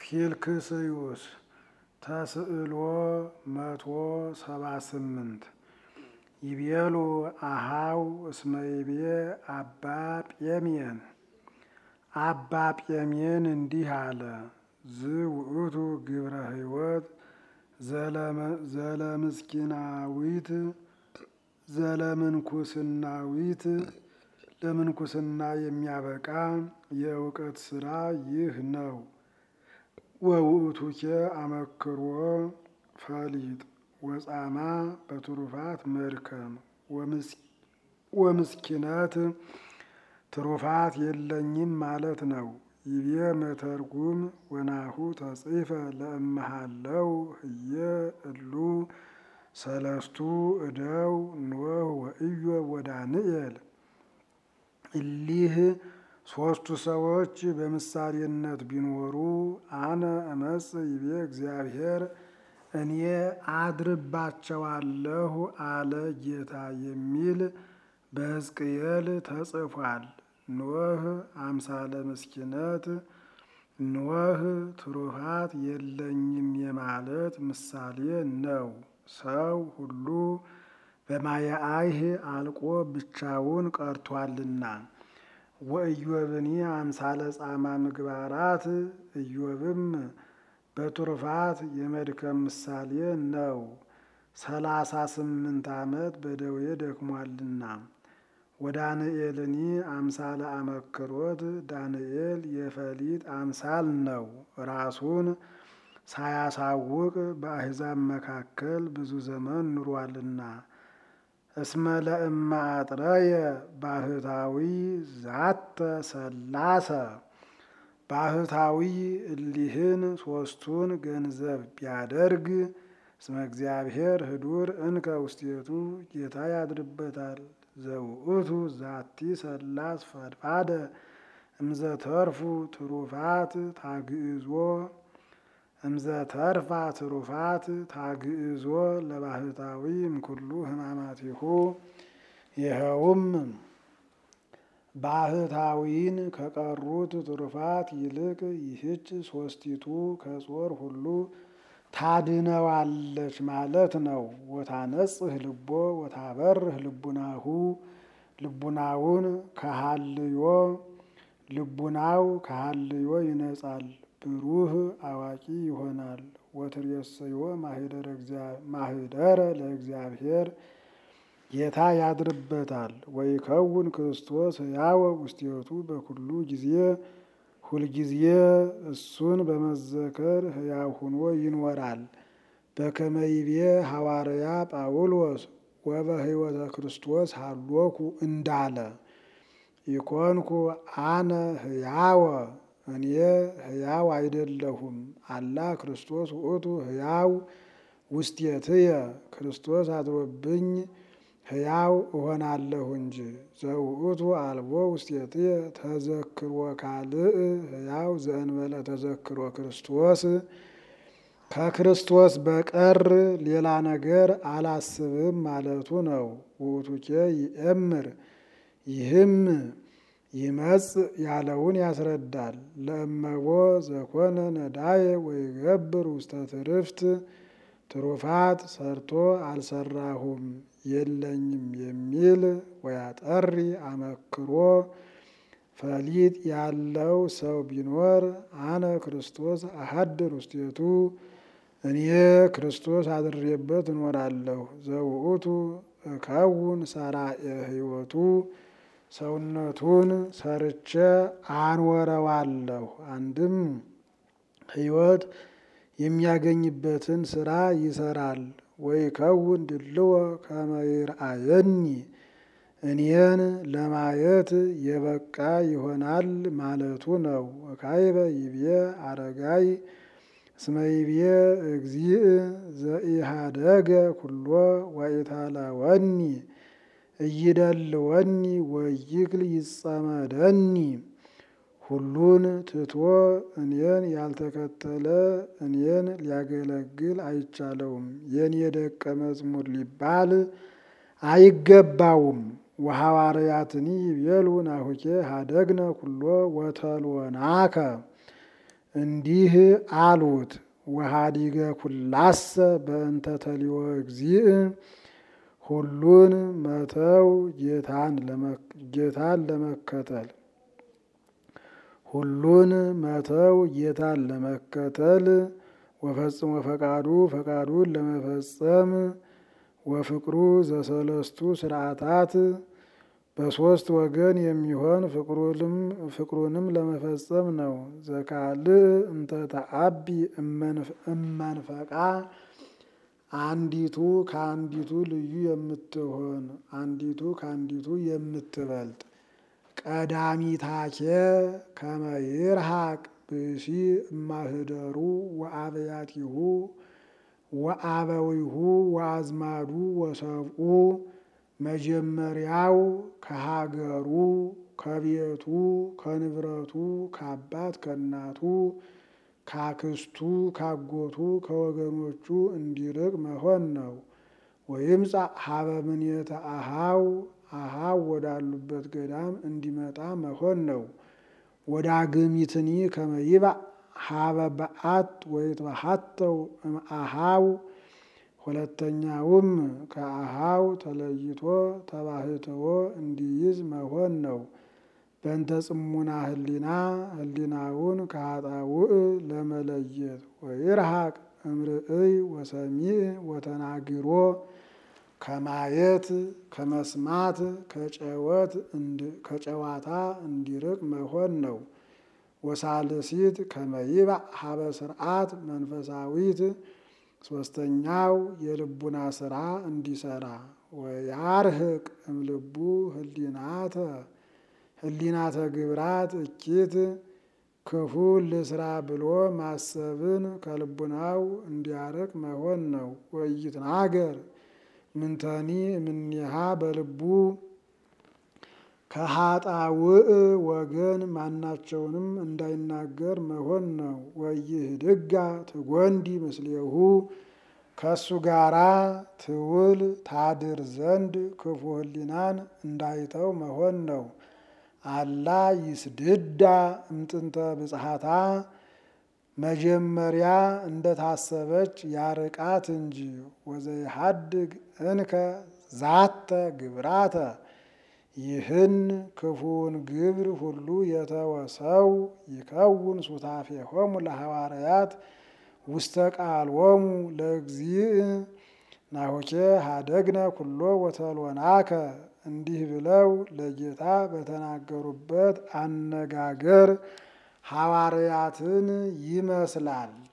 ፊልክስዩስ ተስዕሎ መቶ ሰባ ስምንት ይቤሉ አሃው እስመ ይቤ አባ ጴሜን አባ ጴሜን እንዲህ አለ። ዝውእቱ ግብረ ሕይወት ዘለምስኪናዊት ዘለምንኩስናዊት ለምንኩስና የሚያበቃ የእውቀት ስራ ይህ ነው። ወውእቱኬ አመክሮ ፈሊጥ ወጻማ በትሩፋት መድከም ወምስኪነት ትሩፋት የለኝም ማለት ነው። ይቤ መተርጉም ወናሁ ተጽፈ ለእመሃለው ህየ እሉ ሰለስቱ እደው ኖህ ወኢዮብ ወዳንኤል እሊህ ሦስቱ ሰዎች በምሳሌነት ቢኖሩ አነ እመጽ ይቤ እግዚአብሔር እኔ አድርባቸዋለሁ አለ ጌታ የሚል በሕዝቅኤል ተጽፏል። ኖህ አምሳለ ምስኪነት ኖህ ትሩፋት የለኝም የማለት ምሳሌ ነው። ሰው ሁሉ በማየአይህ አልቆ ብቻውን ቀርቷልና። ወኢዮብኒ አምሳለ ጻማ ምግባራት ኢዮብም በትሩፋት የመድከም ምሳሌ ነው። ሰላሳ ስምንት ዓመት በደዌ ደክሟልና። ወዳንኤልኒ አምሳለ አመክሮት ዳንኤል የፈሊጥ አምሳል ነው። ራሱን ሳያሳውቅ በአሕዛብ መካከል ብዙ ዘመን ኑሯልና። እስመ ለእመ አጥረየ ባህታዊ ዛተ ሰላሰ ባህታዊ እሊህን ሦስቱን ገንዘብ ቢያደርግ እስመ እግዚአብሔር ህዱር እንከ ውስቴቱ ጌታ ያድርበታል። ዘውእቱ ዛቲ ሰላስ ፈድፋደ እምዘተርፉ ትሩፋት ታግእዞ እምዘተርፋ ትሩፋት ታግእዞ ለባህታዊ እምኩሉ ሕማማቲሁ ይኸውም ባህታዊን ከቀሩት ትሩፋት ይልቅ ይህች ሦስቲቱ ከጾር ሁሉ ታድነዋለች ማለት ነው። ወታነጽህ ልቦ ወታበርህ ልቡናሁ ልቡናውን ከሃልዮ ልቡናው ከሃልዮ ይነጻል፣ ብሩህ አዋቂ ይሆናል። ወትሬሰዮ ማህደረ ለእግዚአብሔር ጌታ ያድርበታል። ወይከውን ክርስቶስ ሕያወ ውስቴቱ በኩሉ ጊዜ ሁልጊዜ እሱን በመዘከር ሕያው ሆኖ ይኖራል። በከመይቤ ሐዋርያ ጳውሎስ ወበሕይወተ ክርስቶስ ሃሎኩ እንዳለ ኢኮንኩ አነ ሕያወ እኔ ሕያው አይደለሁም፣ አላ ክርስቶስ ውእቱ ሕያው ውስቴትየ ክርስቶስ አድሮብኝ ሕያው እሆናለሁ እንጂ። ዘውእቱ አልቦ ውስቴትየ ተዘክሮ ካልእ ሕያው ዘእንበለ ተዘክሮ ክርስቶስ ከክርስቶስ በቀር ሌላ ነገር አላስብም ማለቱ ነው። ውእቱኬ ይእምር ይህም ይመጽ ያለውን ያስረዳል። ለእመቦ ዘኮነ ነዳየ ወይገብር ውስተ ትርፍት ትሩፋት ሰርቶ አልሰራሁም የለኝም የሚል ወያጠሪ አመክሮ ፈሊጥ ያለው ሰው ቢኖር አነ ክርስቶስ አሐድር ውስቴቱ እኔ ክርስቶስ አድሬበት እኖራለሁ። ዘውእቱ እከውን ሰራኤ ሕይወቱ ሰውነቱን ሰርቼ አኖረዋለሁ። አንድም ሕይወት የሚያገኝበትን ስራ ይሰራል። ወይከውን ድልዎ ከመ ይርአየኒ እኔን ለማየት የበቃ ይሆናል ማለቱ ነው። ወካይበ ይቤ አረጋይ እስመ ይቤ እግዚእ ዘኢሃደገ ኩሎ ወኢታለወኒ እይደልወኒ ወይክል ይጸመደኒ ሁሉን ትቶ እኔን ያልተከተለ እኔን ሊያገለግል አይቻለውም፣ የኔ ደቀ መዝሙር ሊባል አይገባውም። ወሐዋርያትኒ ይቤሉ ናሁኬ ሀደግነ ኩሎ ወተልወናከ እንዲህ አሉት። ወሃዲገ ኩላሰ በእንተ ተሊወ እግዚእ ሁሉን መተው ጌታን ለመከተል ሁሉን መተው ጌታን ለመከተል ወፈጽሞ ፈቃዱ ፈቃዱን ለመፈጸም ወፍቅሩ ዘሰለስቱ ስርዓታት በሶስት ወገን የሚሆን ፍቅሩንም ለመፈጸም ነው። ዘካልእ እንተ ተአቢ እመንፈቃ አንዲቱ ከአንዲቱ ልዩ የምትሆን አንዲቱ ከአንዲቱ የምትበልጥ ቀዳሚታኬ ከመ ይርሐቅ ብእሲ እማህደሩ ወአበያቲሁ ወአበዊሁ ወአዝማዱ ወሰብኡ መጀመሪያው ከሀገሩ ከቤቱ ከንብረቱ ከአባት ከእናቱ ካክስቱ ካጎቱ ከወገኖቹ እንዲርቅ መሆን ነው። ወይምጻ ሀበ ምኔተ አሃው አሃው ወዳሉበት ገዳም እንዲመጣ መሆን ነው። ወዳግሚትኒ ከመ ይባእ ሀበ በአት ወይትበሀተው እምአሃው ሁለተኛውም ከአሃው ተለይቶ ተባህትዎ እንዲይዝ መሆን ነው። በእንተ ጽሙና ህሊና ህሊናውን ከኃጣውእ ለመለየት ወይርሐቅ እምርእይ ወሰሚዕ ወተናግሮ ከማየት ከመስማት ከጨዋታ እንዲርቅ መሆን ነው። ወሳልሲት ከመ ይባእ ሀበ ስርዓት መንፈሳዊት ሶስተኛው የልቡና ስራ እንዲሰራ ወያርህቅ እምልቡ ህሊናተ ህሊናተ ግብራት እኪት ክፉ ልስራ ብሎ ማሰብን ከልቡናው እንዲያርቅ መሆን ነው። ወይትናገር ምንተኒ እምኔሃ በልቡ ከኃጣውእ ወገን ማናቸውንም እንዳይናገር መሆን ነው። ወይህድጋ ትጎንዲ ምስሌሁ ከእሱ ጋራ ትውል ታድር ዘንድ ክፉ ህሊናን እንዳይተው መሆን ነው። አላ ይስድዳ እምጥንተ ብጽሐታ መጀመሪያ እንደታሰበች ያርቃት እንጂ ወዘይሃድግ እንከ ዛተ ግብራተ ይህን ክፉውን ግብር ሁሉ የተወሰው ይከውን ሱታፌሆሙ ለሐዋርያት ውስተ ቃሎሙ ለእግዚእ ናሆኬ ሀደግነ ኩሎ ወተሎናከ እንዲህ ብለው ለጌታ በተናገሩበት አነጋገር ሐዋርያትን ይመስላል።